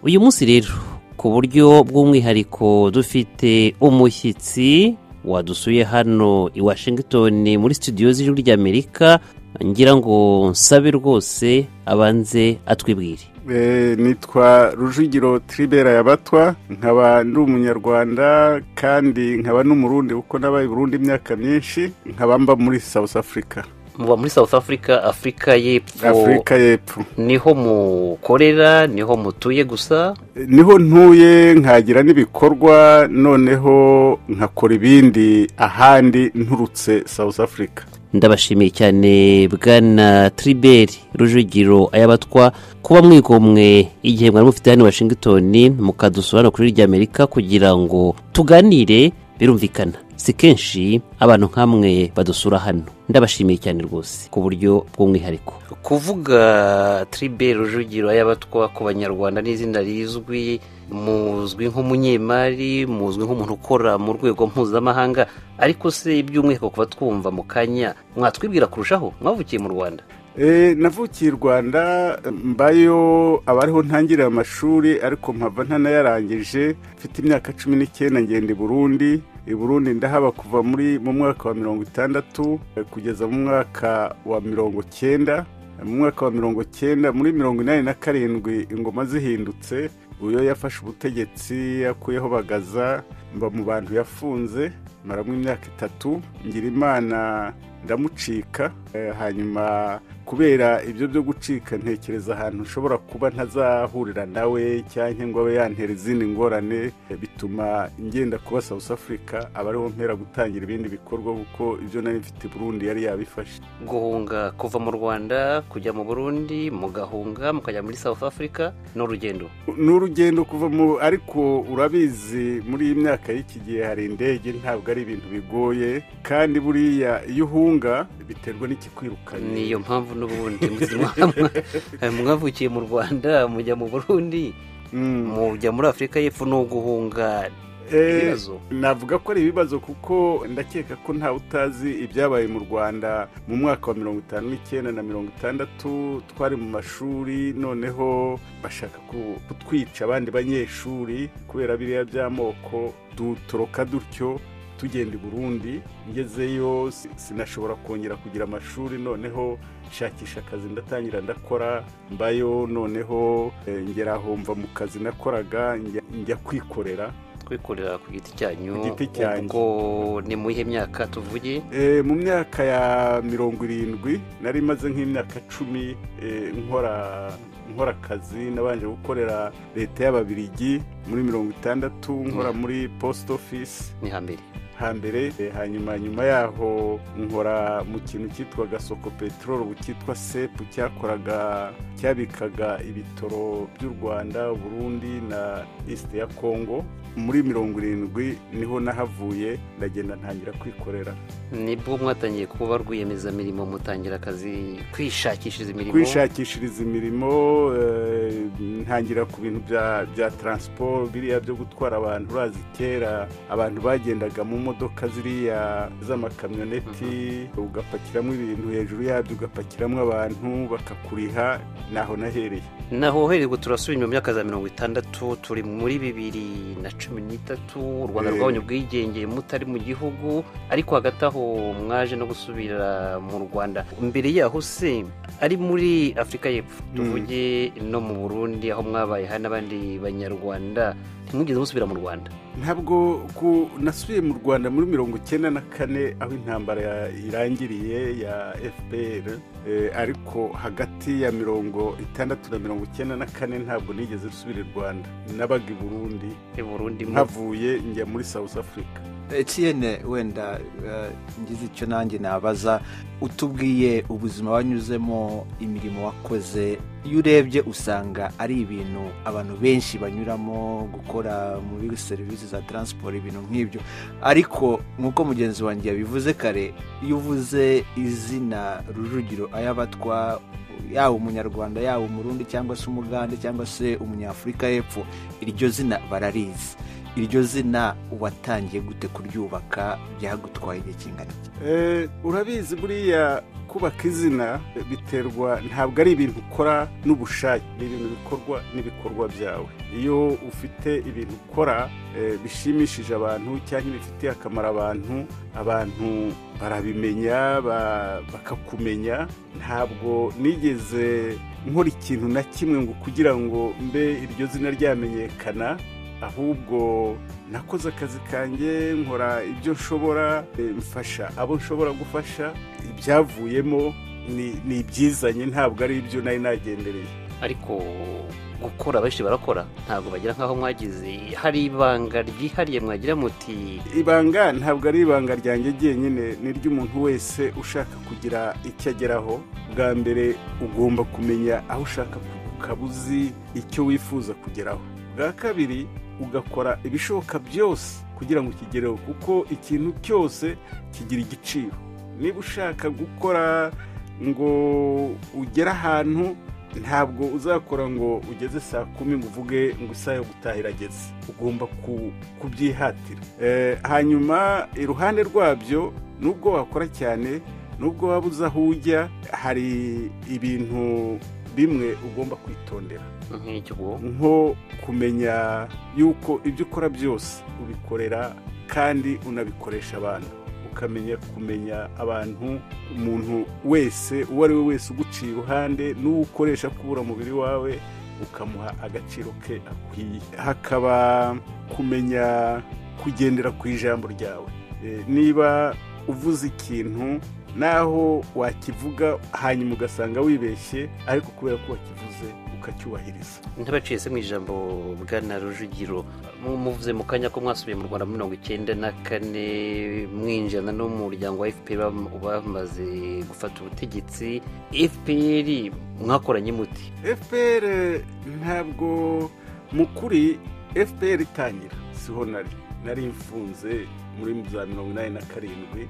uyu munsi rero ku buryo bw'umwihariko dufite umushyitsi wadusuye hano i washington muri studio z'ijwi ry'amerika ngira ngo nsabe rwose abanze atwibwire nitwa rujugiro tiribera yabatwa nkaba ndi umunyarwanda kandi nkaba n'umurundi kuko nabaye burundu imyaka myinshi nkaba mba muri south africa muba muri south africa afurika y'epfo afurika y'epfo niho mukorera niho mutuye gusa niho ntuye nkagira n'ibikorwa noneho nkakora ibindi ahandi nturutse south africa ndabashimiye cyane bwana tiriberi rujugiro ayabatwa kuba mwigomwe igihe mwari mufite hano i washington mukadusura hano kuri ry'amerika kugira ngo tuganire birumvikana si kenshi abantu nk'amwe badusura hano ndabashimiye cyane rwose ku buryo bw'umwihariko kuvuga tiriberi rujugiro y'abatwa ku banyarwanda n'izina rizwi muzwi nk'umunyemari muzwi nk'umuntu ukora mu rwego mpuzamahanga ariko se iby'umwihariko kuba twumva mu kanya mwatwibwira kurushaho mwavukiye mu rwanda navukiye i rwanda mbayo aba ariho ntangirira amashuri ariko mpava ntanayarangije mfite imyaka cumi n'icyenda ngenda i burundi i burundi ndahaba kuva muri mu mwaka wa mirongo itandatu kugeza mu mwaka wa mirongo cyenda mu mwaka wa mirongo cyenda muri mirongo inani na karindwi ingoma zihindutse uyo yafashe ubutegetsi yakuyeho bagaza mba mu bantu yafunze maramo imyaka itatu ngira imana ndamucika hanyuma kubera ibyo byo gucika ntekereza ahantu ushobora kuba ntazahurira nawe cyangwa ngo abe yantera izindi ngorane bituma ngenda kuba south africa aba ariho mpera gutangira ibindi bikorwa kuko ibyo nari mfite burundi yari yabifashe guhunga kuva mu rwanda kujya mu burundi mugahunga mukajya muri south africa ni urugendo ni urugendo kuva mu ariko urabizi muri iyi myaka y'iki gihe hari indege ntabwo ari ibintu bigoye kandi buriya iyo uhunga biterwa n'ikikwirukanye niyo mpamvu n'ubundi mwavukiye mu rwanda mujya mu burundi mujya muri afurika y'epfo ni uguhunga navuga ko ari ibibazo kuko ndakeka ko ntawe utazi ibyabaye mu rwanda mu mwaka wa mirongo itanu n'icyenda na mirongo itandatu twari mu mashuri noneho bashaka kutwica abandi banyeshuri kubera biriya by'amoko dutoroka dutyo tugenda i burundi ngezeyo sinashobora kongera kugira amashuri noneho nshakisha akazi ndatangira ndakora mbayo noneho ngera humva mu kazi nakoraga njya kwikorera kwikorera ku giti cyanyu ku giti cyanyu ubwo ni mu iyihe myaka tuvuge mu myaka ya mirongo irindwi nari imaze nk'imyaka cumi nkora nkora akazi nabanje gukorera leta y'ababirigi muri mirongo itandatu nkora muri post office ni hambere hambere hanyuma nyuma yaho nkora mu kintu cyitwa gasoko peteroli ubu cyitwa sepu cyakoraga cyabikaga ibitoro by'u rwanda burundi na east ya congo muri mirongo irindwi niho nahavuye ndagenda ntangira kwikorera nibwo mwatangiye kuba rwiyemezamirimo mutangira akazi kwishakishiriza imirimo kwishakishiriza imirimo ntangira ku bintu bya taransiporo biriya byo gutwara abantu urazi kera abantu bagendaga mu modoka ziriya z'amakamyoneti ugapakiramo ibintu hejuru yabyo ugapakiramo abantu bakakuriha naho nahereye naho uhereye turasubira inyuma myaka za mirongo itandatu turi muri bibiri na cumi n'itatu u rwanda rwabonye ubwigenge mutari mu gihugu ariko hagati aho mwaje no gusubira mu rwanda mbere yaho se ari muri afurika y'epfo tuvuge no mu burundi aho mwabaye hari n'abandi banyarwanda ntimwigeze musubira mu rwanda ntabwo nasubiye mu rwanda muri mirongo icyenda na kane aho intambara irangiriye ya fpr ariko hagati ya mirongo itandatu na mirongo icyenda na kane ntabwo nigeze nsubira i rwanda nabaga i burundi nkavuye njya muri south africa etiyene wenda ngize icyo nanjye nabaza utubwiye ubuzima wanyuzemo imirimo wakoze iyo urebye usanga ari ibintu abantu benshi banyuramo gukora muri serivisi za taransiporo ibintu nk'ibyo ariko nk'uko mugenzi wanjye yabivuze kare iyo uvuze izina rujugiro ayabatwa yaba umunyarwanda yaba umurundi cyangwa se umugande cyangwa se umunyafurika y'epfo iryo zina bararizi iryo zina watangiye gute kuryubaka byagutwaye igihe kingana iki urabizi buriya kubaka izina biterwa ntabwo ari ibintu ukora n'ubushake ni ibintu bikorwa n'ibikorwa byawe iyo ufite ibintu ukora eh, bishimishije abantu cyangwa bifitiye akamaro abantu abantu barabimenya ba- bakakumenya ntabwo nigeze nkora ikintu na kimwe ngo kugira ngo mbe iryo zina ryamenyekana ahubwo nakoze akazi kanjye nkora ibyo nshobora eh, mfasha abo nshobora gufasha ibyavuyemo ni- ni ibyizanye ntabwo ari ibyo nari nagendereye ariko gukora benshi barakora ntabwo bagira nk'aho mwagize hari ibanga ryihariye mwagira muti ibanga ntabwo ari ibanga ryanjye ryenyine ni ry'umuntu wese ushaka kugira icyo ageraho bwa mbere ugomba kumenya aho ushaka ku- ukaba uzi icyo wifuza kugeraho bwa kabiri ugakora ibishoboka byose kugira ngo ukigereho kuko ikintu cyose kigira igiciro niba ushaka gukora ngo ugere ahantu ntabwo uzakora ngo ugeze saa kumi ngo uvuge ngo isaha yo gutaha irageze ugomba ku- kubyihatira Eh, hanyuma iruhande rwabyo nubwo wakora cyane nubwo waba uzi aho ujya hari ibintu bimwe ugomba kwitondera nk'icyo nko kumenya yuko ibyo ukora byose ubikorera kandi unabikoresha abantu ukamenya kumenya abantu umuntu wese uwo ari we wese uguciye iruhande n'uwo ukoresha kubura umubiri wawe ukamuha agaciro ke akwiye hakaba kumenya kugendera ku ijambo ryawe Eh, niba uvuze ikintu naho wakivuga hanyuma ugasanga wibeshye ariko kubera ko wakivuze ukacyubahiriza ntabaciye se mu ijambo bwana rujugiro mu- muvuze mu kanya ko mwasubiye mu rwanda muri mirongo icyenda na kane mwinjirana n'umuryango wa fpr bamaze gufata ubutegetsi fpr mwakoranye muti fpr ntabwo mu kuri fpr itangira siho nari nari mfunze muri za mirongo inani na karindwi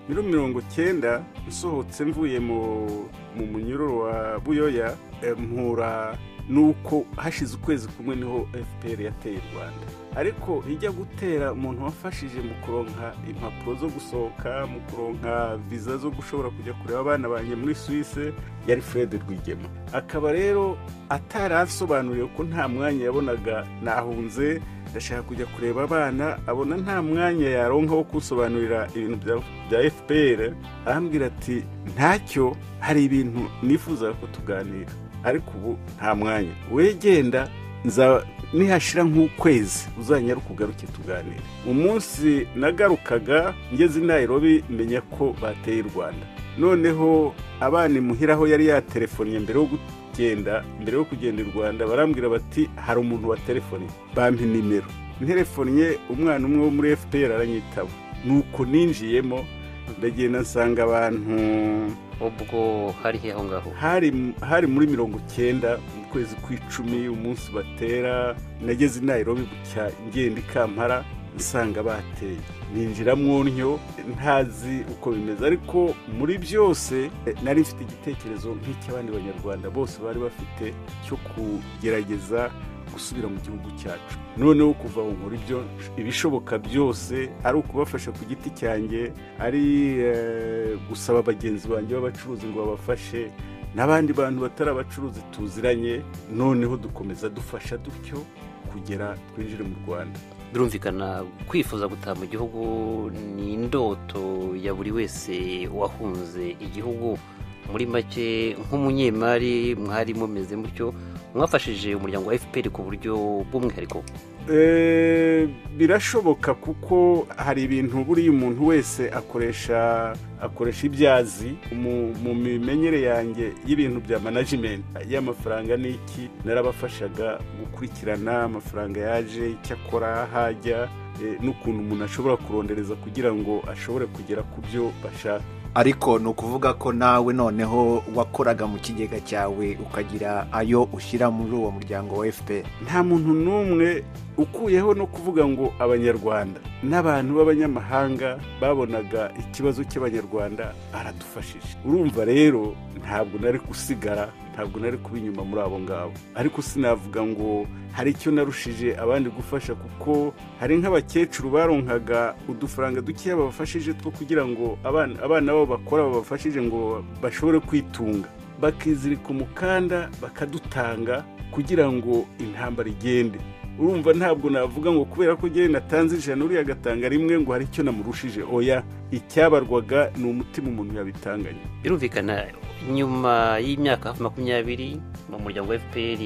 muri mirongo cyenda nsohotse mvuye mu mu munyururu wa buyoya eh, mpura nuko hashize ukwezi kumwe niho fpr yateye u rwanda ariko ijya gutera umuntu wafashije mu kuronka impapuro zo gusohoka mu kuronka viza zo gushobora kujya kureba abana banjye muri suwise yari fred rwigema akaba rero atari asobanuriwe ko nta mwanya yabonaga nahunze ndashaka kujya kureba abana abona nta mwanya yaronka wo kunsobanurira ibintu bya- bya fpr arambwira ati ntacyo hari ibintu nifuzaga ko tuganira ariko ubu nta mwanya wegenda nza nihashira nk'ukwezi uzanyaruka ugaruke tuganire umunsi nagarukaga ngeze i Nairobi menya ko bateye u rwanda noneho abana imuhira aho yari yaterefonnye mbere yo kugenda mbere yo kugenda i rwanda barambwira bati hari umuntu wa telefoni bampa nimero nterefonnye umwana umwe wo muri fpr aranyitaba nuko ninjiyemo ndagenda nsanga abantu ubwo hari he aho ngaho hari hari muri mirongo cyenda mu kwezi kw'icumi umunsi batera nageze i Nairobi bucya ngenda i kampara nsanga bateye ninjira mu ntyo ntazi uko bimeze ariko muri byose eh, nari mfite igitekerezo nk'icy'abandi banyarwanda bose bari bafite cyo kugerageza gusubira mu gihugu cyacu noneho kuva aho nkora ibyo ibishoboka byose ari ukubafasha ku giti cyanjye ari eh, gusaba bagenzi banjye b'abacuruzi ngo babafashe n'abandi bantu batari abacuruzi tuziranye noneho dukomeza dufasha dutyo kugera twinjire mu rwanda birumvikana kwifuza gutaha mu gihugu ni indoto ya buri wese wahunze igihugu muri make nk'umunyemari mwari mumeze mutyo mwafashije umuryango wa fpr ku buryo bw'umwihariko Eh, birashoboka kuko hari ibintu buriya umuntu wese akoresha akoresha ibyazi mu mu mimenyere yanjye y'ibintu bya management y'amafaranga n'iki narabafashaga gukurikirana amafaranga yaje icyo akora aho ajya eh, n'ukuntu umuntu ashobora kurondereza kugira ngo ashobore kugera ku byo bashaka ariko ni ukuvuga ko nawe noneho wakoraga mu kigega cyawe ukagira ayo ushyira muri uwo muryango wa fpr nta muntu n'umwe ukuyeho no kuvuga ngo abanyarwanda n'abantu b'abanyamahanga babonaga ikibazo cy'abanyarwanda aradufashije urumva rero ntabwo nari gusigara ntabwo nari kuba inyuma muri abo ngabo ariko sinavuga ngo hari icyo narushije abandi gufasha kuko hari nk'abakecuru baronkaga udufaranga dukeya babafashije two kugira ngo abana babo bakora babafashije ngo bashobore kwitunga bakizirika umukanda bakadutanga kugira ngo intambara igende urumva ntabwo navuga ngo kubera ko njyewe natanze ijana uriya agatanga rimwe ngo hari icyo namurushije oya icyabarwaga ni umutima umuntu yabitanganye birumvikana nyuma y'imyaka hafi makumyabiri mu muryango wa fpr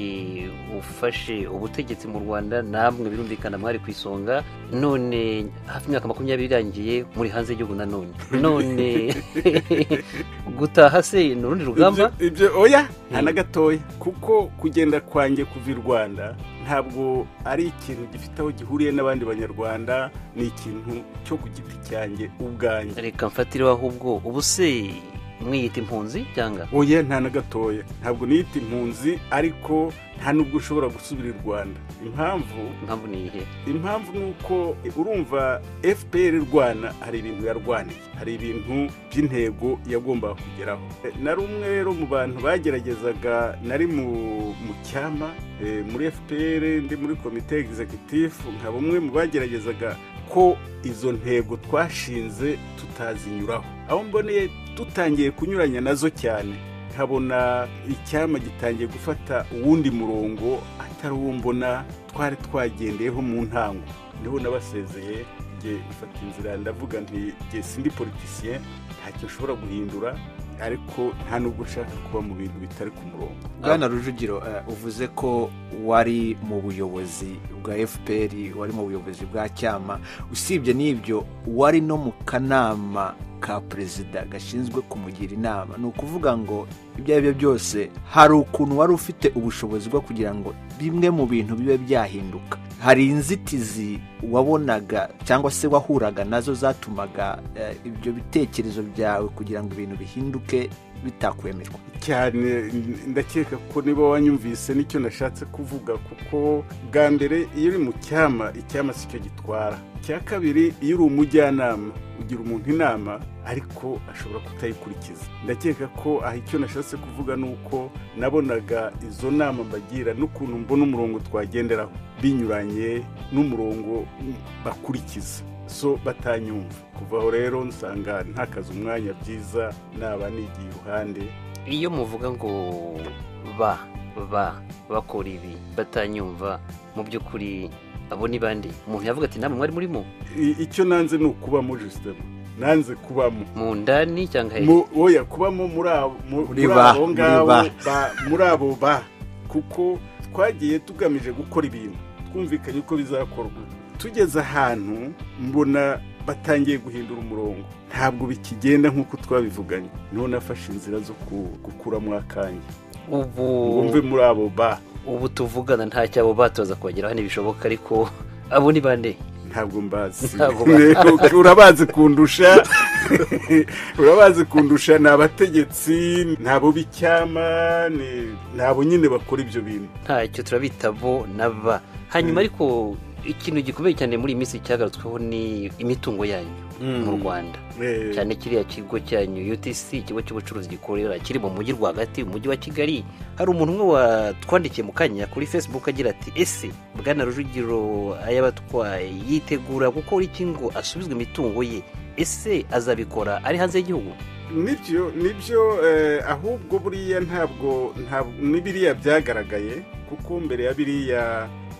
ufashe ubutegetsi mu rwanda namwe birumvikana mwari ku isonga none hafi imyaka makumyabiri irangiye muri hanze y'igihugu nanone none gutaha se ni urundi rugamba ibyo oya nta na gatoya kuko kugenda kwanjye kuva i rwanda ntabwo ari ikintu gifite aho gihuriye n'abandi banyarwanda ni ikintu cyo ku giti cyanjye ubwanjye reka mfatiraho ahubwo ubu se mwiyita impunzi cyangwa oya nta na gatoya ntabwo niyita impunzi ariko nta nubwo ushobora gusubira i rwanda impamvu impamvu ni iyihe impamvu ni uko urumva fpr rwana hari ibintu yarwaniye hari ibintu by'intego yagombaga kugeraho nari umwe rero mu bantu bageragezaga nari mu cyama muri fpr ndi muri komite egizegitifu nka bumwe mu bageragezaga ko izo ntego twashinze tutazinyuraho aho mboneye dutangiye kunyuranya nazo cyane nkabona icyama gitangiye gufata uwundi murongo atari uwo mbona twari twagendeyeho mu ntango niho nabasezeye njye mfata inzira ndavuga nti njye sindi politisiye ntacyo nshobora guhindura ariko nta nubwo ushaka kuba mu bintu bitari ku murongo bwana rujugiro uvuze ko wari mu buyobozi bwa fpr wari mu buyobozi bwa cyama usibye n'ibyo wari no mu kanama ka perezida gashinzwe kumugira inama ni ukuvuga ngo ibyo ari byo byose hari ukuntu wari ufite ubushobozi bwo kugira ngo bimwe mu bintu bibe byahinduka hari inzitizi wabonaga cyangwa se wahuraga nazo zatumaga ibyo bitekerezo byawe kugira ngo ibintu bihinduke bitakwemerwa cyane ndakeka ko niba wanyumvise nicyo nashatse kuvuga kuko bwa mbere iyo uri mu cyama icyama si cyo gitwara icya kabiri iyo uri umujyanama ugira umuntu inama ariko ashobora kutayikurikiza ndakeka ko aha icyo nashatse kuvuga ni uko nabonaga izo nama mbagira n'ukuntu mbona umurongo twagenderaho binyuranye n'umurongo bakurikiza so batanyumva kuva aho rero nsanga ntakaze umwanya byiza naba nigiye iruhande iyo muvuga ngo ba ba bakora ibi batanyumva mu by'ukuri abo ni bande umuntu yavuga ati namwe mwari murimo icyo nanze ni ukubamo jisitemu nanze kubamo mu ndani cyangwa oya kubamo muri abo ngabo muri abo ba kuko twagiye tugamije gukora ibintu twumvikanye ko bizakorwa tugeze ahantu mbona batangiye guhindura umurongo ntabwo bikigenda nk'uko twabivuganye niho nafashe inzira zo gukuramo akanya ubu wumve muri abo ba ubu tuvugana nta cyabo batoza kongeraho ntibishoboka ariko abo ni bande ntabwo mbazi urabazi kundusha urabazi kundusha ni abategetsi ni abo b'icyama ni abo nyine bakora ibyo bintu ntacyo turabita bo na ba hanyuma ariko ikintu gikomeye cyane muri iyi minsi cyagarutsweho ni imitungo yanyu mu rwanda cyane kiriya kigo cyanyu utc ikigo cy'ubucuruzi gikorera kiri mu mujyi rwagati umujyi wa kigali hari umuntu umwe watwandikiye mu kanya kuri facebook agira ati ese bwana rujugiro ayabatwaye yitegura gukora iki ngo asubizwe imitungo ye ese azabikora ari hanze y'igihugu nibyo nibyo ahubwo buriya ntabwo n'ibiriya byagaragaye kuko mbere ya biriya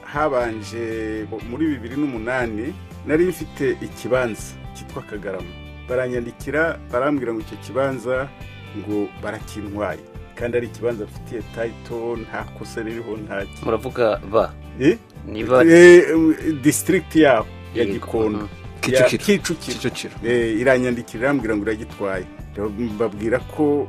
habanje muri bibiri n'umunani nari mfite ikibanza cyitwa kagarama baranyandikira barambwira ngo icyo kibanza ngo barakintwaye kandi ari ikibanza bafitiye tayito nta kosa ririho nta muravuga ba niba disitirigiti yabo ya gikondo kicukiro iranyandikira irambwira ngo iragitwaye babwira ko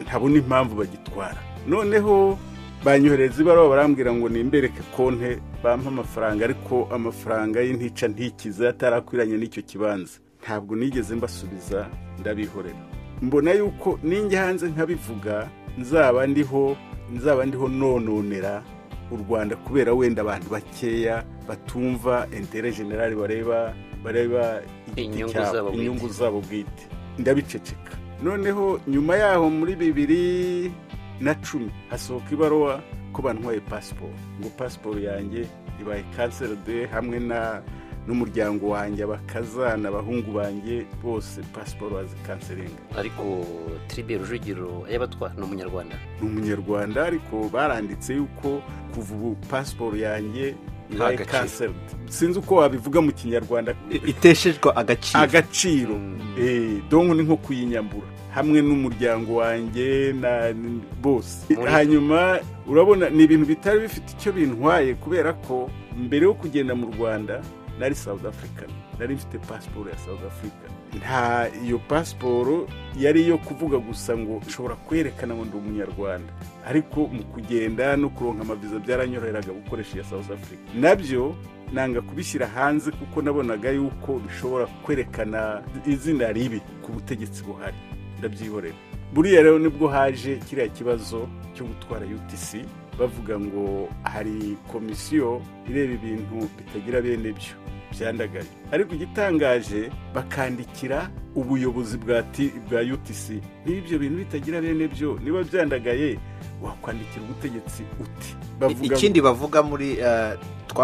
ntabona impamvu bagitwara noneho banyohereza ibaruwa barambwira ngo nimbereke konte bampa amafaranga ariko amafaranga y'intica ntikize atarakwiranye n'icyo kibanza ntabwo nigeze mbasubiza ndabihorera mbona yuko ninjya hanze nkabivuga nzaba ndiho nzaba ndiho nononera u rwanda kubera wenda abantu bakeya batumva intere generale bareba bareba igiti Inyungu cyabo zabo bwite. inyungu zabo bwite ndabiceceka noneho nyuma yaho muri bibiri na cumi hasohoka ibaruwa ko bantwaye pasiporo ngo pasiporo yanjye ibaye kanseride hamwe na n'umuryango wanjye abakazana abahungu banjye bose pasiporo bazikanserenga ariko tiribe rujugiro ayabatwa ni umunyarwanda ni umunyarwanda ariko baranditse yuko kuva ubu pasiporo yanjye Nta ibaye gaciro. kanseride sinzi uko wabivuga mu kinyarwanda I- iteshejwe agaciro agaciro Eh, donc ni nko kuyinyambura hamwe n'umuryango wanjye na n- bose Muri- hanyuma urabona ni ibintu bitari bifite icyo bintwaye kubera ko mbere yo kugenda mu rwanda nari south africa nari mfite pasiporo ya south africa nta iyo pasiporo yari iyo kuvuga gusa ngo nshobora kwerekana ngo ndi umunyarwanda ariko mu kugenda no kuronka amaviza byaranyoroheraga gukoresha iya south africa nabyo nanga kubishyira hanze kuko nabonaga yuko bishobora kwerekana izina ribi ku butegetsi buhari ndabyihorera buriya rero nibwo haje kiriya kibazo cyo gutwara utc bavuga ngo hari komisiyo ireba ibintu bitagira bene byo byandagaye ariko igitangaje bakandikira ubuyobozi bwa T- bwa utc niba ibyo bintu bitagira bene byo niba byandagaye wakwandikira ubutegetsi uti I- ngo- ikindi bavuga muri eh,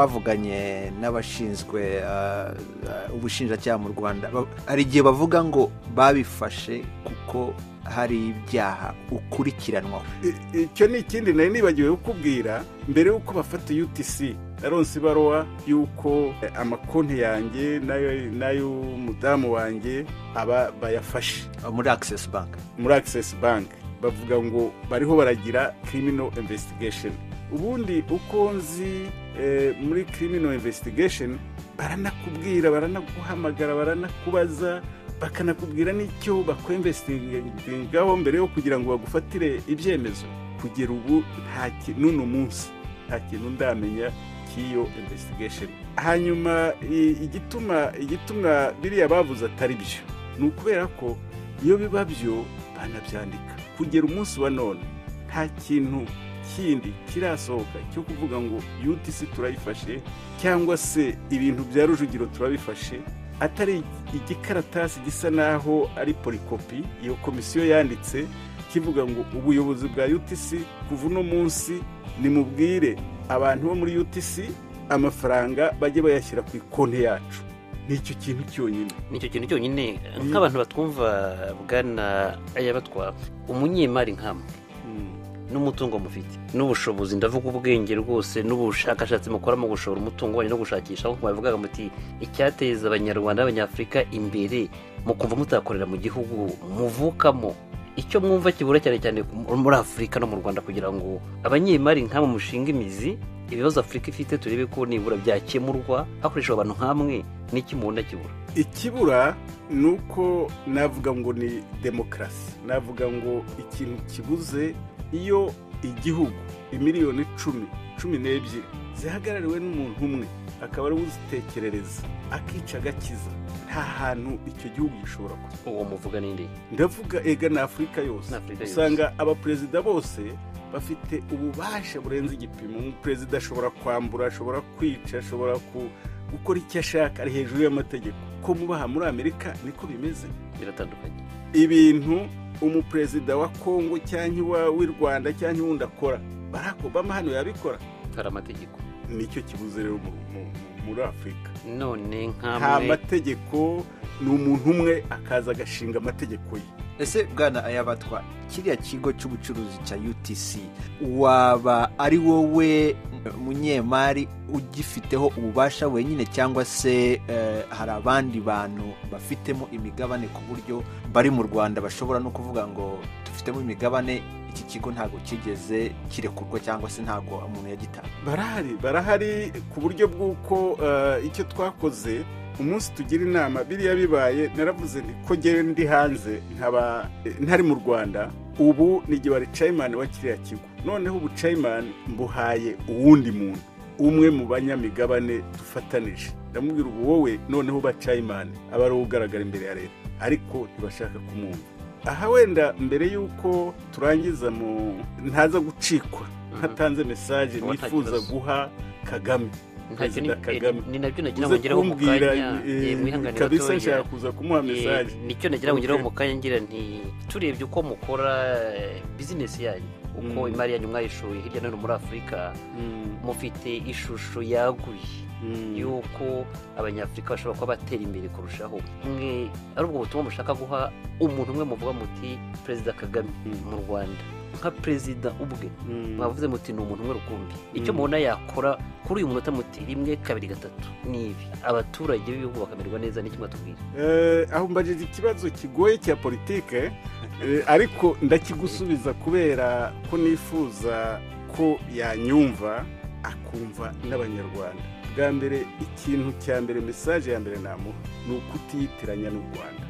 twavuganye n'abashinzwe eh, eh, ubushinjacyaha mu rwanda Ba- hari igihe bavuga ngo babifashe kuko hari ibyaha ukurikiranwaho I- icyo ni ikindi nari nibagiwe kukubwira mbere y'uko bafata utc naronse ibaruwa y'uko eh, amakonti yanjye n'ayo- n'ay'umudamu wanjye aba bayafashe muri access bank muri access bank bavuga ngo bariho baragira criminal investigation ubundi uko nzi eh, muri criminal investigation baranakubwira baranaguhamagara baranakubaza bakanakubwira n'icyo bakwemvesitingaho mbere yo kugira ngo bagufatire ibyemezo kugera ubu nta ki- n'uno munsi nta kintu ndamenya cy'iyo investigation hanyuma i- igituma igituma biriya bavuze atari byo ni ukubera ko iyo biba byo banabyandika kugera umunsi wa none nta kintu kindi kirasohoka cyo kuvuga ngo utc turayifashe cyangwa se ibintu bya rujugiro turabifashe atari igikaratasi gisa naho ari polikopi iyo komisiyo yanditse kivuga ngo ubuyobozi bwa utc kuva uno munsi nimubwire abantu bo muri utc amafaranga bajye bayashyira ku ikonti yacu ni icyo kintu cyonyine nicyo kintu cyonyine Mm. nk'abantu batwumva bwana ayabatwa umunyemari nk'amwe n'umutungo mufite n'ubushobozi ndavuga ubwenge rwose n'ubushakashatsi mukora mu gushora umutungo wanyu no gushakisha aho bavugaga muti icyateza abanyarwanda n'abanyafurika imbere mu kumva mutakorera mu gihugu muvukamo icyo mwumva kibura cyane cyane muri afurika no mu rwanda kugira ngo abanyemari nk'abo mushinga imizi ibibazo afurika ifite turebe ko nibura byakemurwa hakoreshejwe abantu nk'amwe n'iki mubona kibura ikibura ni uko navuga ngo ni demokarasi navuga ngo ikintu kibuze iyo igihugu imiliyoni icumi cumi n'ebyiri zihagarariwe n'umuntu umwe akaba ari we uzitekerereza akica agakiza nta hantu icyo gihugu gishobora kujya uwo muvuga n'indi ndavuga ega ni afurika yose Afurika yose. usanga abaperezida bose bafite ububasha burenze igipimo umuperezida ashobora kwambura ashobora kwica ashobora ku- gukora icyo ashaka ari hejuru y'amategeko ko mubaha muri amerika niko bimeze biratandukanye ibintu umuperezida wa kongo cyangwa iwa- w'i rwanda cyangwa uwundi akora barack obama hano yabikora hari amategeko nicyo kibuze rero mu- mu- muri afurika none nta nk'amwe mategeko ni umuntu umwe akaza agashinga amategeko ye ese bwana ayabatwa kiriya kigo cy'ubucuruzi cya utc waba ari wowe munyemari ugifiteho ububasha wenyine cyangwa se eh, hari abandi bantu bafitemo imigabane ku buryo bari mu rwanda bashobora no kuvuga ngo dufitemo imigabane iki kigo ntabwo kigeze kirekurwa cyangwa se ntabwo umuntu yagitanga barahari barahari ku buryo bw'uko eh, icyo twakoze umunsi tugira inama biriya bibaye naravuze nti ko ngewe ndi hanze nkaba eh, ntari mu rwanda ubu ni igihe waricayimani wa kiriya kigo noneho ubucayimani mbuhaye uwundi muntu umwe mu banyamigabane dufatanije ndamubwira ubu wowe noneho bacayimani aba ari uwo ugaragara imbere ya leta ariko ntibashaka kumwumva aha wenda mbere y'uko turangiza mu ntaza gucikwa ntatanze mesaje Uwo nifuza atakibazo. guha kagame ntacyo perezida kagame ni- ni nabyo nagira ngo uze ngeraho mu kumbwira kanya eh, eh, mwihanganire kabisa gatoya. nshaka kuza kumuha Eh, mesaje nicyo nagira ngo ngeraho Okay. mu kanya ngira nti turebye uko mukora eh, bizinesi yanyu uko Mm. imari yanyu mwayishoye hirya no hino muri afurika mufite ishusho yaguye y'uko abanyafurika bashobora kuba batera imbere kurushaho mwe ari ubwo butumwa mushaka guha umuntu umwe muvuga muti perezida kagame Mm. mu rwanda nka perezida ubwe mwavuze muti ni umuntu umwe rukumbi icyo Mm. mubona yakora kuri uyu munota muti rimwe kabiri gatatu ni ibi abaturage b'ibihugu bakamererwa neza n'icyo mwatubwira Eh, aho mbajije ikibazo kigoye cya politike eh, ariko ndakigusubiza kubera ko nifuza ko yanyumva akumva n'abanyarwanda bwa mbere ikintu cya mbere mesaje ya mbere namuha ni ukutiyitiranya n'u rwanda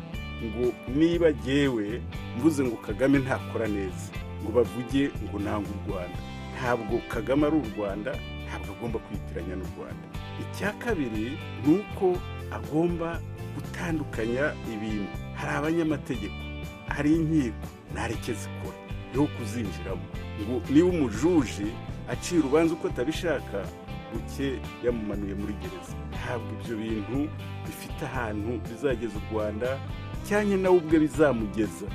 ngo niba jyewe mvuze ngo kagame ntakora neza ngo bavuge ngo ntabwo u rwanda ntabwo kagame ari u rwanda ntabwo agomba kwitiranya n'u rwanda icya kabiri ni uko agomba gutandukanya ibintu hari abanyamategeko hari inkiko ntareke zikora niho kuzinjiramo ngo niba umujuji acira urubanza uko atabishaka buke yamumanuye muri gereza ntabwo ibyo bintu bifite ahantu bizageza u rwanda cyane nawe ubwe bizamugeza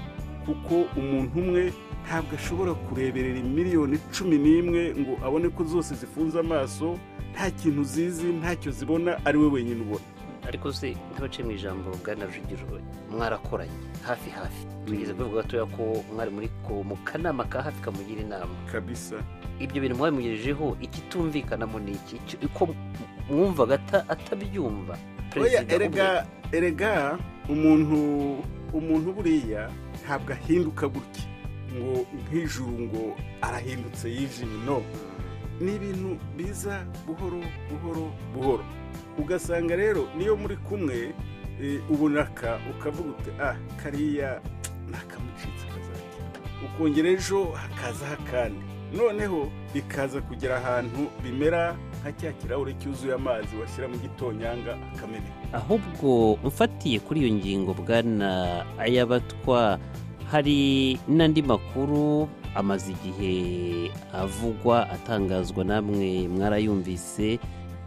kuko umuntu umwe ntabwo ashobora kureberera miliyoni cumi n'imwe ngo abone ko zose zifunze amaso nta kintu zizi ntacyo zibona ari we wenyine ubona ariko se nk'abaciye mu ijambo bwana rujugiro mwarakoranye hafi hafi tugeze kubivuga gatoya ko mwari muri ko- mu kanama ka hafi kamugira inama kabisa ibyo bintu mwabimugejejeho ikitumvikanamo ni iki Icyo- uko mwumvaga ata- atabyumva oya perezida erega ubwe. erega umuntu umuntu buriya ntabwo ahinduka gutya ngo nk'ijuru ngo arahindutse yijimye no ni ibintu biza buhoro buhoro buhoro ugasanga rero niyo muri kumwe eh, ubunaka ukavuga uti ah kariya nakamucitse kazakira ukongera ejo hakazaho akandi noneho bikaza kugera ahantu bimera nka cya kirahure cyuzuye amazi washyira mu gitonyanga akameneka ahubwo mfatiye kuri iyo ngingo bwana ayabatwa hari n'andi makuru amaze igihe avugwa atangazwa namwe mwarayumvise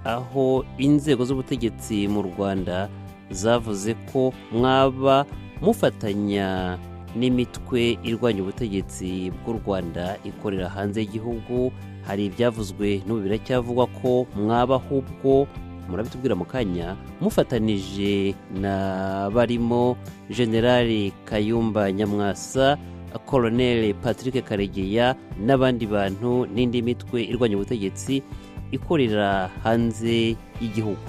aho inzego z'ubutegetsi mu rwanda zavuze ko mwaba mufatanya n'imitwe irwanya ubutegetsi bw'u rwanda ikorera hanze y'igihugu hari ibyavuzwe n'ubu biracyavugwa ko mwaba ahubwo murabitubwira mu kanya mufatanije na barimo generali kayumba nyamwasa koloneli patrick karegeya n'abandi bantu n'indi mitwe irwanya ubutegetsi ikorera hanze y'igihugu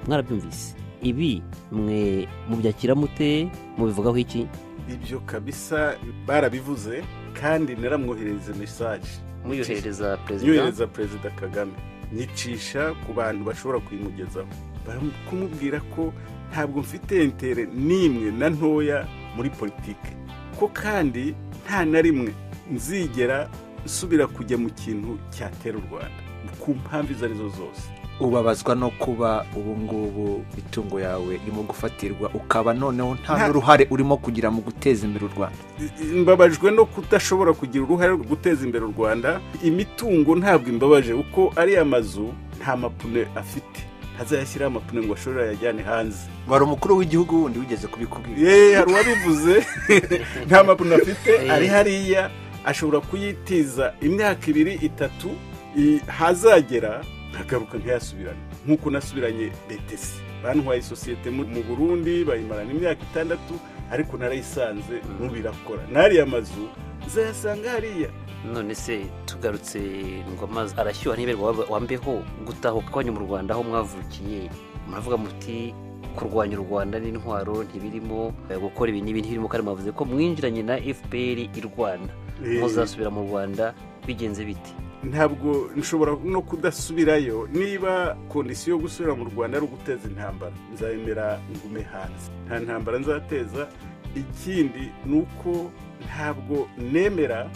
mwarabyumvise ibi mwe mubyakira mute mubivugaho iki ibyo kabisa barabivuze kandi naramwoherereza mesaje muyoherereza perezida nyohereza perezida kagame nyicisha ku bantu bashobora kuyimugezaho bari kumubwira ko ntabwo mfite intere n'imwe na ntoya muri politike ko kandi nta na rimwe nzigera nsubira kujya mu kintu cyatera u rwanda ku mpamvu izo arizo zose ubabazwa no kuba ubu ngubu itungo yawe irimo gufatirwa ukaba noneho Nta- nta n'uruhare urimo kugira mu guteza imbere u rwanda mbabajwe no kudashobora kugira uruhare rwo guteza imbere u rwanda imitungo ntabwo imbabaje kuko ariya mazu nta mapune afite ntazayashyiraho amapine ngo ashobore ayajyane hanze wari umukuru w'igihugu wundi wigeze kubikubwira yeee hari uwabivuze nta mapine afite ari hariya ashobora kuyitiza imyaka ibiri itatu i- hazagera nkagaruka nkayasubirane nk'uko nasubiranye betesi bantwaye isosiyete mu mu burundi bayimarana imyaka itandatu ariko narayisanze n'ubu irakora n'ariya mazu uzayasanga hariya none se tugarutse ngo amazi arashyuha ntiberwa waba- wambeho gutahuka kwanyu mu rwanda aho mwavukiye muravuga muti kurwanya u rwanda n'intwaro ntibirimo eh, gukora ibi n'ibi ntibirimo kandi mwavuze ko mwinjiranye na fpr i rwanda Eh, muzasubira mu rwanda bigenze biti ntabwo nshobora no kudasubirayo niba kondisiyo yo gusubira mu rwanda ari uguteza intambara nzayemera ngume hanze nta ntambara nzateza ikindi ni uko ntabwo nemera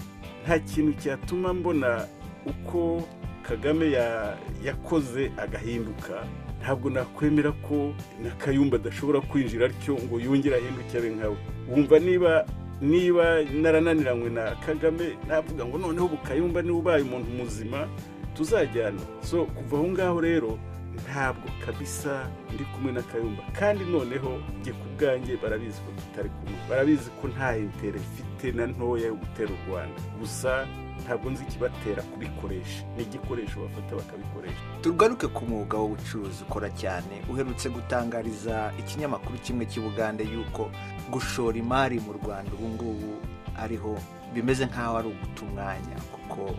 nta kintu cyatuma mbona uko kagame ya- yakoze agahinduka ntabwo nakwemera ko na kayumba adashobora kwinjira atyo ngo yongere ahinduke abe nkawe wumva niba niba narananiranywe na kagame navuga ngo noneho bukayumba niba ubaye umuntu muzima tuzajyana so kuva aho ngaho rero ntabwo kabisa ndi kumwe na kayumba kandi noneho njye ku bwanjye barabizi ko tutari kumwe barabizi ko nta intere mfite na ntoya yo gutera u rwanda gusa ntabwo nzi ikibatera kubikoresha ni igikoresho bafata bakabikoresha tugaruke ku mwuga w'ubucuruzi ukora cyane uherutse gutangariza ikinyamakuru kimwe cy'i bugande yuko gushora imari mu rwanda ubu ngubu ariho bimeze nk'aho ari uguta umwanya kuko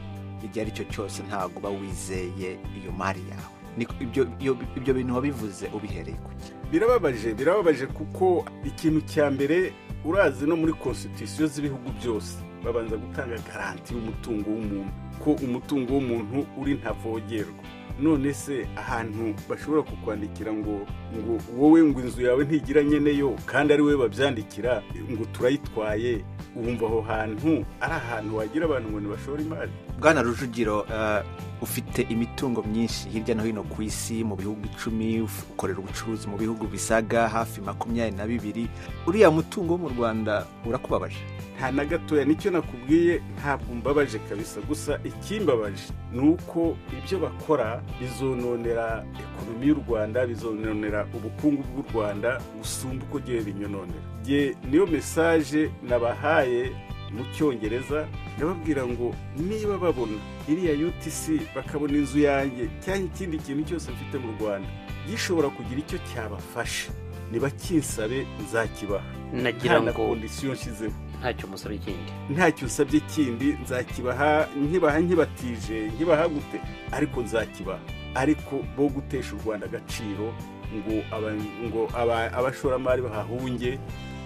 igihe ari cyo cyose ntabwo uba wizeye iyo mari yawe Ni- ibyo- ibyo- ibyo bintu wabivuze ubihereye ku gihe birababaje birababaje kuko ikintu cya mbere urazi no muri konsitisiyo z'ibihugu byose babanza gutanga garanti y'umutungo w'umuntu ko umutungo w'umuntu uri ntavogerwa none se ahantu bashobora kukwandikira ngo ngo wowe ngo inzu yawe ntigira nyeneyo kandi ari wowe babyandikira ngo turayitwaye wumva aho hantu ari ahantu wagira abantu ngo ntibashore imari bwana rujugiro eh, ufite imitungo myinshi hirya no hino ku isi mu bihugu icumi uf- ukorera ubucuruzi mu bihugu bisaga hafi makumyabiri na bibiri uriya mutungo wo mu rwanda urakubabaje nta na gatoya nicyo nakubwiye ntabwo mbabaje kabisa gusa ikimbabaje ni uko ibyo bakora bizononera ekonomi y'u rwanda bizononera ubukungu bw'u rwanda gusumba uko gihe binyononera Jye niyo mesaje nabahaye mu cyongereza ndababwira ngo niba babona iriya utc bakabona inzu yanjye cyangwa ikindi kintu cyose mfite mu rwanda gishobora kugira icyo cyabafasha ntibakinsabe nzakibaha nagira nta na ngo kondisiyo nshyizeho ntacyo musaba ikindi ntacyo usabye kindi nzakibaha nkibaha nkibatije nkibaha gute ariko nzakibaha ariko bo gutesha u rwanda agaciro ngo aba- ngo aba- abashoramari bahahunge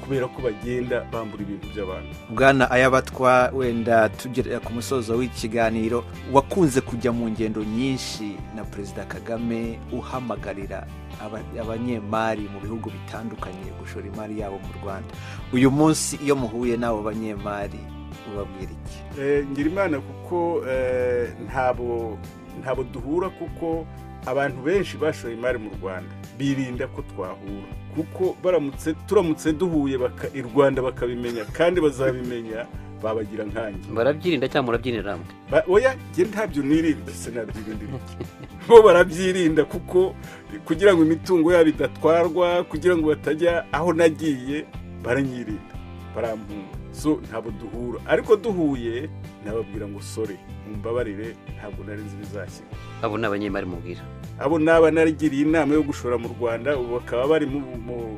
kubera ko bagenda bambura ibintu by'abantu bwana ayabatwa wenda tugera ku musozo w'ikiganiro wakunze kujya mu ngendo nyinshi na perezida kagame uhamagarira aba- abanyemari mu bihugu bitandukanye gushora imari yabo mu rwanda uyu munsi iyo muhuye n'abo banyemari ubabwira iki Eh, ngira imana kuko eh, ntabo ntabo duhura kuko abantu benshi bashoye imari mu rwanda birinda ko twahura kuko baramutse turamutse duhuye baka- i rwanda bakabimenya kandi bazabimenya babagira nkanjye barabyirinda cyangwa murabyinira hamwe Ba- oya njye ntabyo nirinda sinabyirinda ibiki bo barabyirinda kuko kugira ngo imitungo yabo idatwarwa kugira ngo batajya aho nagiye baranyirinda barampunga so ntabwo duhura ariko duhuye nababwira ngo sore mumbabarire ntabwo nari nzi ibizashyira abo ni abanyemari mubwira abo naba narigiriye inama yo gushora mu rwanda ubu bakaba bari mu mu-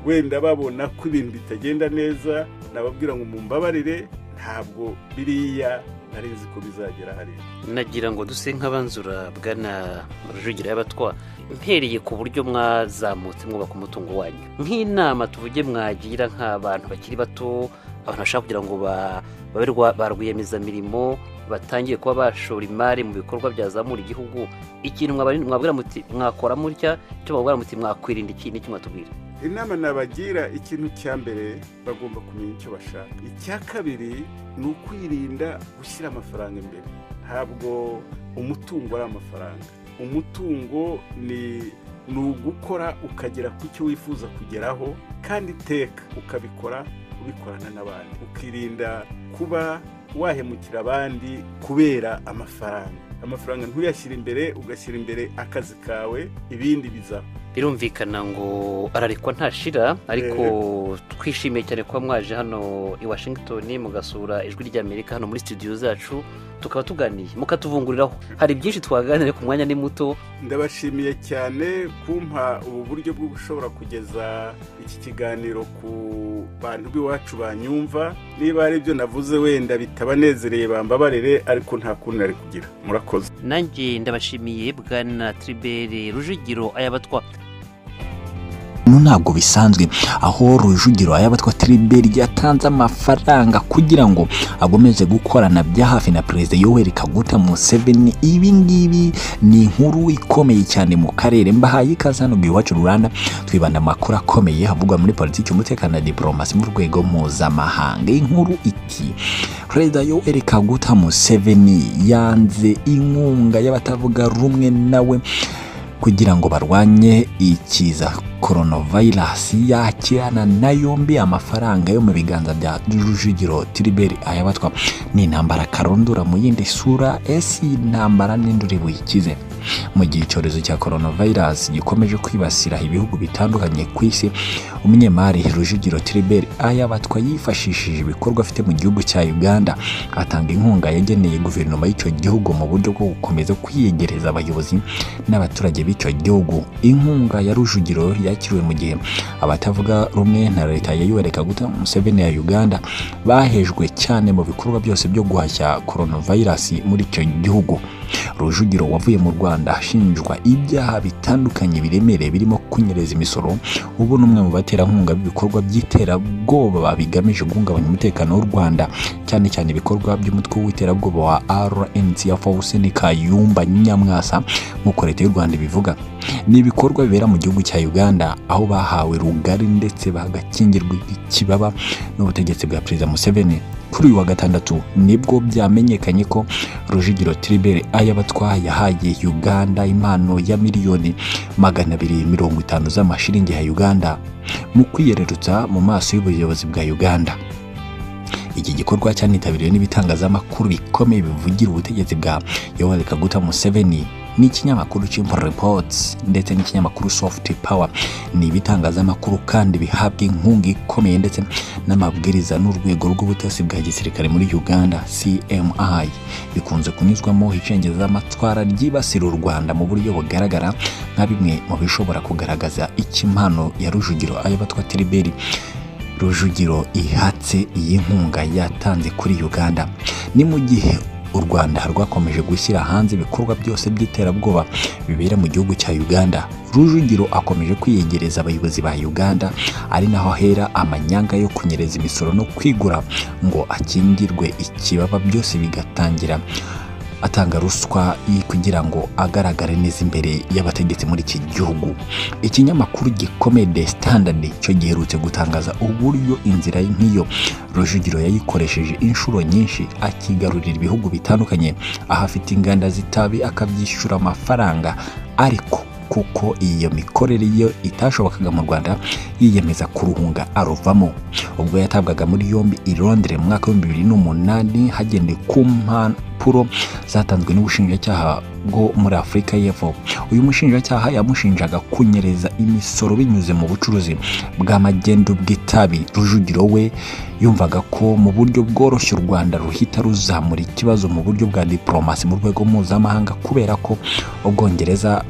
wenda babona ko ibintu bitagenda neza nababwira ngo mumbabarire ntabwo biriya nari nzi ko bizagera hariya nagira ngo duse nk'abanzura bwana rujugira y'abatwa mpereye ku buryo mwazamutse mwubaka umutungo wanyu nk'inama tuvuge mwagira nk'abantu bakiri bato abantu bashaka kugira ngo ba- babe rwa- ba rwiyemezamirimo batangiye kuba bashora imari mu bikorwa byazamura igihugu ikintu mwabari- mwabwira muti mwakora mutya icyo mwabwira muti mwakwirinda iki n'icyo mwatubwira inama nabagira ikintu cya mbere bagomba kumenya icyo bashaka icya kabiri ni ukwirinda gushyira amafaranga imbere ntabwo umutungo ari amafaranga umutungo ni ni ugukora ukagera ku cyo wifuza kugeraho kandi iteka ukabikora ubikorana n'abandi ukirinda kuba wahemukira abandi kubera amafaranga amafaranga ntuyashyire imbere ugashyira imbere akazi kawe ibindi biza birumvikana ngo ararekwa ntashira ariko twishimiye cyane kuba mwaje hano i washington mugasura ijwi ry'amerika hano muri studio zacu tukaba tuganiye mukatuvunguriraho hari byinshi twaganira ku mwanya ni muto ndabashimiye cyane kumpa ubu buryo bwo gushobora kugeza iki kiganiro ku bantu b'iwacu banyumva niba hari ibyo navuze wenda bitabanezereye bambabarire ariko nta kundi nari kugira murakoze nanjye ndabashimiye bwana tribere rujugiro ayabatwa no ntabwo bisanzwe aho rujugiro ayabatwa tribert ryatanze amafaranga kugira ngo agomeze gukorana bya hafi na perezida yoweri kaguta museveni ibi ngibi ni inkuru ikomeye cyane mu karere mbahaye ikaze hano mu iwacu rwanda twibanda amakuru akomeye havugwa muri politiki umutekano na diporomasi mu rwego mpuzamahanga inkuru iki perezida yoweri kaguta museveni yanze inkunga y'abatavuga rumwe nawe kugira ngo barwanye ikiza koronavirasi yakirana na yombi amafaranga yo mu biganza bya rujugiro tiriberi ayabatwa ni intambara karundura mu yindi sura esi intambara n'induri buyikize mu gihe icyorezo cya coronavirus gikomeje kwibasira ibihugu bitandukanye ku isi umunyemari rujugiro tiriberi ayabatwa yifashishije ibikorwa afite mu gihugu cya uganda atanga inkunga yageneye guverinoma y'icyo gihugu mu buryo bwo gukomeza kwiyegereza abayobozi n'abaturage b'icyo gihugu inkunga ya rujugiro yakiriwe mu gihe abatavuga rumwe na leta ya yuwere kaguta museveni ya uganda bahejwe cyane mu bikorwa byose byo guhashya coronavirus muri icyo gihugu rujugiro wavuye mu rwanda ashinjwa ibyaha bitandukanye biremereye birimo kunyereza imisoro ubu ni umwe mu baterankunga b'ibikorwa by'iterabwoba bigamije guhungabanya umutekano w'u rwanda cyane cyane ibikorwa by'umutwe w'iterabwoba wa rnc ya fausini kayumba nyamwasa nk'uko leta y'u rwanda ibivuga ni ibikorwa bibera mu gihugu cya uganda aho bahawe rugari ndetse bagakingirwa ikibaba n'ubutegetsi bwa perezida museveni kuri uyu wa gatandatu nibwo byamenyekanye ko rujugiro tiribere ayabatwa yahaye uganda impano ya miliyoni magana abiri mirongo itanu z'amashiringi ya uganda mu kwiyererutsa mu maso y'ubuyobozi bwa uganda iki gikorwa cyanitabiriwe n'ibitangazamakuru bikomeye bivugira ubutegetsi bwa yoweri kaguta museveni n'ikinyamakuru Chimple Reports ndetse n'ikinyamakuru Soft Power ni ibitangazamakuru kandi bihabwa inkunga ikomeye ndetse n'amabwiriza n'urwego rw'ubutasi bwa gisirikare muri Uganda CMI bikunze kunyuzwamo icengezamatwara ryibasira u Rwanda mu buryo bugaragara nka bimwe mu bishobora kugaragaza ikimano ya Rujugiro ayabatwa Tiriberi Rujugiro ihatse iyi nkunga yatanze kuri Uganda ni mu gihe u rwanda rwakomeje gushyira hanze ibikorwa byose by'iterabwoba bibera mu gihugu cya uganda rujugiro akomeje kwiyegereza abayobozi ba uganda ari naho ahera amanyanga yo kunyereza imisoro no kwigura ngo akingirwe ikibaba byose bigatangira atanga ruswa kugira ngo agaragare neza imbere y'abategetsi muri iki gihugu ikinyamakuru gikomeye de standard cyo giherutse gutangaza uburyo inzira nk'iyo rujugiro yayikoresheje inshuro nyinshi akigarurira ibihugu bitandukanye aho afite inganda z'itabi akabyishyura amafaranga ariko kuko iyo mikorere yo itashobokaga mu rwanda yiyemeza kuruhunga aruvamo ubwo yatabwaga muri yombi i londres mu mwaka w'ibihumbi bibiri n'umunani hagendewe ku mpapuro zatanzwe n'ubushinjacyaha bwo muri afurika y'epfo uyu mushinjacyaha yamushinjaga kunyereza imisoro binyuze mu bucuruzi bw'amagendu bw'itabi rujugiro we yumvaga ko mu buryo bworoshye u rwanda ruhita ruzamura ikibazo mu buryo bwa diporomasi mu rwego mpuzamahanga kubera ko ubwongereza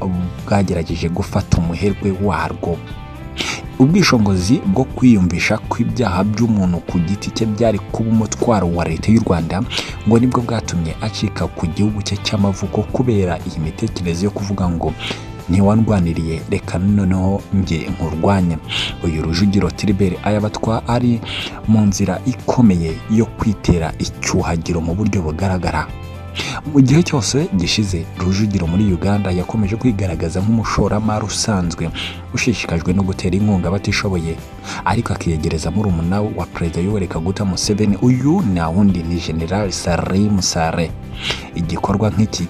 bwagerageje gufata umuherwe warwo ubwishingizi bwo kwiyumvisha kw'ibyaha by'umuntu ku giti cye byari kuba umutwaro wa leta y'u rwanda ngo nibwo bwatumye acika ku gihugu cye cy'amavuko kubera iyi mitekerereze yo kuvuga ngo ntiwandwaniriye reka noneho njye nkurwanye uyu rujugiro tiribere ayabatwa ari mu nzira ikomeye yo kwitera icyuhagiro mu buryo bugaragara mu gihe cyose gishize rujugiro muri uganda yakomeje kwigaragaza nk'umushoramari usanzwe ushishikajwe no gutera inkunga abatishoboye ariko akiyegereza muri umunara wa perezida yoweri kaguta museveni uyu nta wundi ni general salim sare igikorwa nk'iki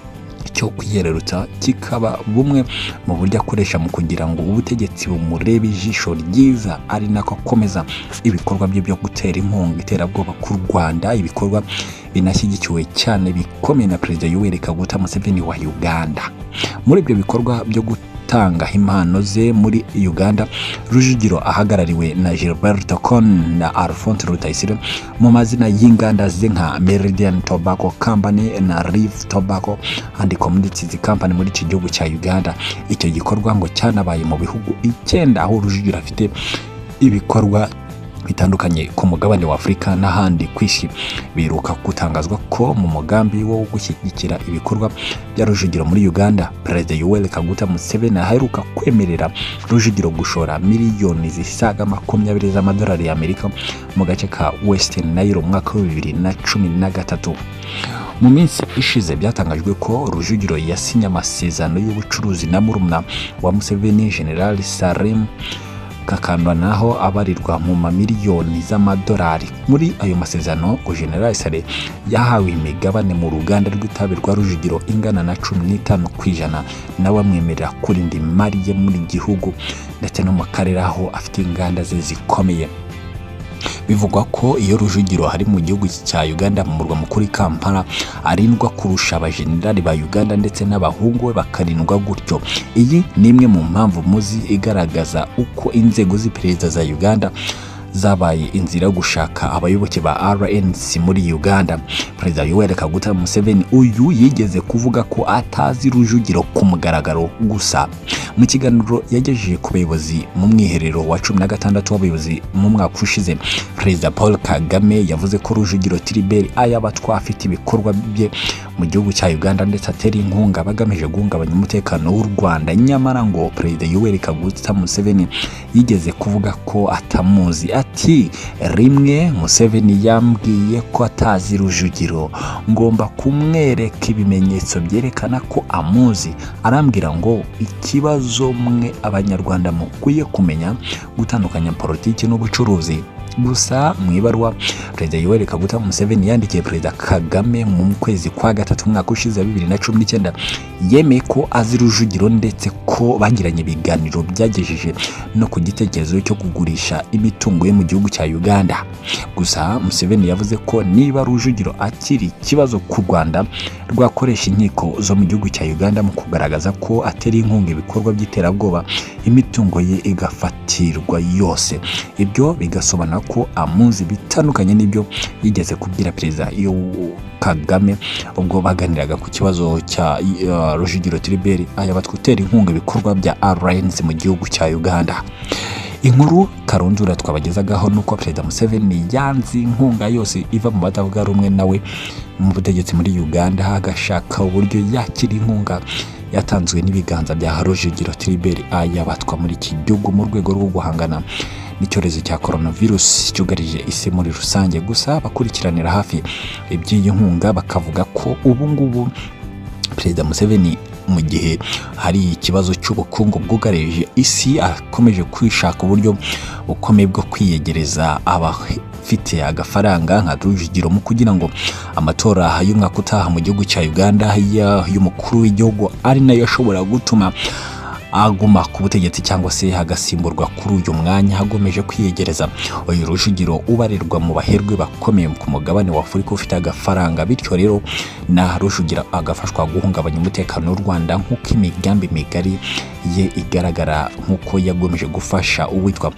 cyo kwiyererutsa kikaba bumwe mu buryo akoresha mu kugira ngo ubutegetsi bumurebe ijisho ryiza ari nako akomeza ibikorwa bye byo gutera inkunga iterabwoba ku rwanda ibikorwa binashyigikiwe cyane bikomeye na perezida yoweri kaguta museveni wa uganda muri ibyo bikorwa byo gutanga impano ze muri uganda rujugiro ahagarariwe na gilberto con na alphonse rutayisire mu mazina y'inganda ze nka meridian tobacco company na riv tobacco and communities company muri iki gihugu cya uganda icyo gikorwa ngo cyanabaye mu bihugu icyenda aho rujugiro afite ibikorwa bitandukanye ku mugabane wa afurika n'ahandi ku isi biruka gutangazwa ko mu mugambi wo gushyigikira ibikorwa bya rujugiro muri uganda perezida yoweri kaguta museveni aheruka kwemerera rujugiro gushora miliyoni zisaga makumyabiri z'amadolari y'amerika mu gace ka western nile mu mwaka wa bibiri na cumi na gatatu mu minsi ishize byatangajwe ko rujugiro yasinye amasezerano y'ubucuruzi na murumuna wa museveni general salim kakandwa naho abarirwa mu mamiliyoni z'amadolari muri ayo masezerano generali sale yahawe imigabane mu ruganda rw'itabi rwa rujugiro ingana na cumi n'itanu ku ijana nawe amwemerera kurinda imari ye muri gihugu ndetse no mu karere aho afite inganda ze zikomeye bivugwa ko iyo rujugiro hari mu gihugu cya uganda mu murwa mukuru i kampala arindwa kurusha abajenerali ba uganda ndetse n'abahungu be bakarindwa gutyo iyi ni imwe mu mpamvu muzi igaragaza uko inzego z'iperereza za uganda zabaye inzira yo gushaka abayoboke ba RNC muri Uganda. Perezida Yoweri Kaguta Museveni uyu yigeze kuvuga ko atazi Rujugiro ku mugaragaro gusa. Mu kiganiro yagejeje ku bayobozi mu mwiherero wa cumi na gatandatu w'abayobozi mu mwaka ushize, Perezida Paul Kagame yavuze ko Rujugiro Tribert Ayabatwa afite ibikorwa bye mu gihugu cya Uganda ndetse atera inkunga bagamije guhungabanya umutekano w'u Rwanda. Nyamara ngo Perezida Yoweri Kaguta Museveni yigeze kuvuga ko atamuzi ati rimwe museveni yambwiye ko atazi rujugiro ngomba kumwereka ibimenyetso byerekana ko amuzi arambwira ngo ikibazo mwe abanyarwanda mukwiye kumenya gutandukanya politiki n'ubucuruzi gusa mu ibaruwa perezida yoweri kaguta museveni yandikiye perezida kagame mu kwezi kwa gatatu umwaka ushize wa bibiri na cumi n'icyenda yemeye ko azi rujugiro ndetse ko bagiranye ibiganiro byagejeje no ku gitekerezo cyo kugurisha imitungo ye mu gihugu cya uganda gusa museveni yavuze ko niba rujugiro akiri ikibazo ku rwanda rwakoresha inkiko zo mu gihugu cya uganda mu kugaragaza ko atera inkunga ibikorwa by'iterabwoba imitungo ye igafatirwa yose ibyo bigasobanura ko amuzi bitandukanye n'ibyo yigeze kubwira perezida kagame ubwo baganiraga ku kibazo cya uh, rujugiro tiriberi aya batwutera inkunga ibikorwa bya rnc mu gihugu cya uganda inkuru karundura twabagezagaho nuko perezida museveni yanze inkunga yose iva mu batavuga rumwe nawe mu butegetsi muri uganda agashaka uburyo yakira inkunga yatanzwe n'ibiganza bya rujugiro tiriberi ayabatwa muri iki gihugu mu rwego rwo guhangana n'icyorezo cya coronavirus cyugarije isi muri rusange gusa bakurikiranira hafi iby'iyi nkunga bakavuga ko ubu ngubu perezida museveni mu gihe hari ikibazo cy'ubukungu bwugarije isi akomeje kwishaka uburyo bukomeye bwo kwiyegereza abafite agafaranga nka rujugiro mu kugira ngo amatora y'umwaka utaha mu gihugu cya uganda y'umukuru w'igihugu ari nayo ashobora gutuma aguma ku butegetsi cyangwa se hagasimburwa kuri uyu mwanya hagomeje kwiyegereza uyu rujugiro ubarirwa mu baherwe bakomeye ku mugabane wa afurika ufite agafaranga bityo rero na rujugira agafashwa guhungabanya umutekano w'u rwanda nk'uko imigambi migari ye igaragara nk'uko yagomeje gufasha uwitwa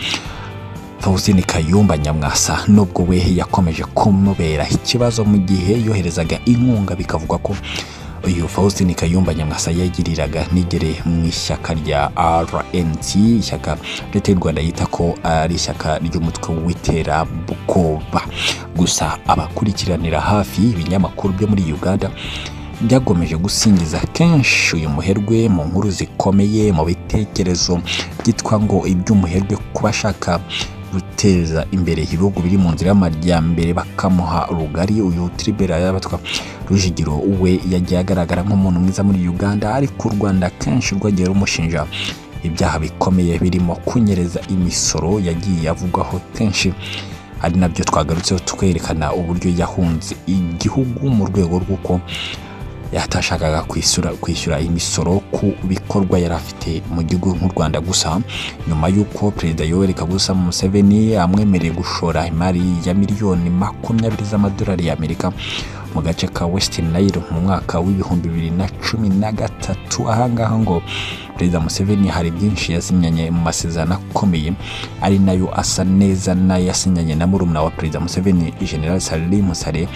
Faustin Kayumba Nyamwasa nubwo we yakomeje kumubera ikibazo mu gihe yoherezaga inkunga bikavugwa ko uyu faustin kayumba nyamwasa yagiriraga nigere mu ishyaka rya rnc ishyaka leta y'u rwanda yita ko ari ishyaka ry'umutwe w'iterabwoba gusa abakurikiranira hafi ibinyamakuru byo muri uganda byagomeje gusingiza kenshi uyu muherwe mu nkuru zikomeye mu bitekerezo byitwa ngo iby'umuherwe kuba ashaka guteza imbere ibihugu biri mu nzira y'amajyambere bakamuha rugari uyu tiribera yabatwa rujigiro we yagiye agaragara nk'umuntu mwiza muri uganda ariko u rwanda kenshi rwagiye rumushinja ibyaha bikomeye birimo kunyereza imisoro yagiye avugwaho kenshi ari nabyo twagarutseho twerekana uburyo yahunze igihugu mu rwego rw'uko yatashakaga kwishyura imisoro ku bikorwa yari afite mu gihugu nk'u rwanda gusa nyuma y'uko perezida yoweri kagusa museveni amwemereye gushora imari ya miliyoni makumyabiri z'amadolari y'amerika mu gace ka western nile mu mwaka w'ibihumbi bibiri na cumi na gatatu ahangaha ngo perezida museveni hari byinshi yasinyanye mu masezerano akomeye ari nayo asa neza n'ayasinyanye na murumuna wa perezida museveni general salih musare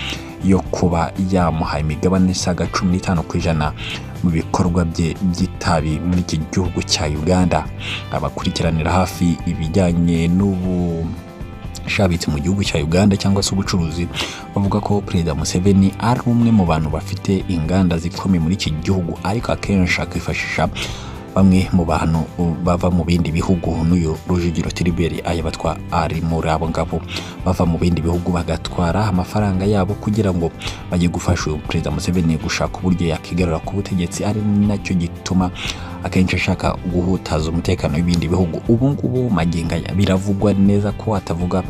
yo kuba yamuha imigabane isaga cumi n'itanu ku ijana mu bikorwa bye by'itabi muri iki gihugu cya uganda abakurikiranira hafi ibijyanye n'ubu shabitse mu gihugu cya uganda cyangwa se ubucuruzi bavuga ko perezida museveni ari umwe mu bantu bafite inganda zikomeye muri iki gihugu ariko akenshi akifashisha bamwe mu bantu bava mu bindi bihugu n'uyu rujugiro tiriberi aya batwa ari muri abo ngabo bava mu bindi bihugu bagatwara amafaranga yabo kugira ngo bajye gufasha uyu perezida museveni gushaka uburyo yakigarura ku butegetsi ari nacyo gituma akenshi ashaka guhutaza umutekano w'ibindi bihugu ubu ngubu magingo aya biravugwa neza ko atavuga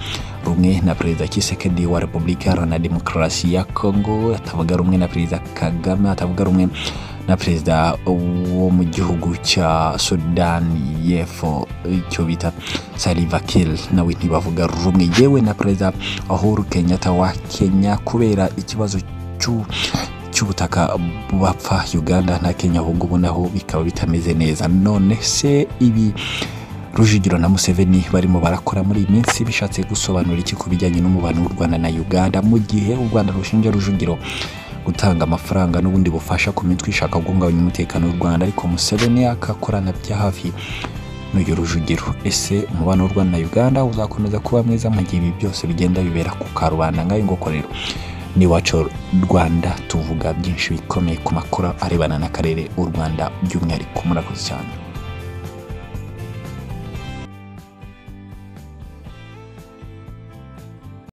rumwe na perezida kisekedi wa repubulika iharanira demokarasi ya kongo atavuga rumwe na perezida kagame atavuga rumwe na perezida wo mu gihugu cya sudani y'epfo icyo bita saliva kill nawe ntibavuga rumwe yewe na perezida uhuru kenyatta wa kenya kubera ikibazo cy'u cy'ubutaka bapfa uganda na kenya ahubwo ubu naho bikaba bitameze neza none se ibi rujugiro na museveni barimo barakora muri iyi minsi bishatse gusobanura iki ku bijyanye n'umubano w'u rwanda na uganda mu gihe u rwanda rushinja rujugiro gutanga amafaranga n'ubundi bufasha ku mitwe ishaka guhungabanya umutekano w'u rwanda ariko museveni akakorana bya hafi n'uyu rujugiro ese umubano w'u rwanda na uganda uzakomeza kuba mwiza mu gihe ibi byose bigenda bibera ku karubanda ngayo ngoko rero ni wacu rwanda tuvuga byinshi bikomeye ku makuru arebana n'akarere u rwanda by'umwihariko murakoze cyane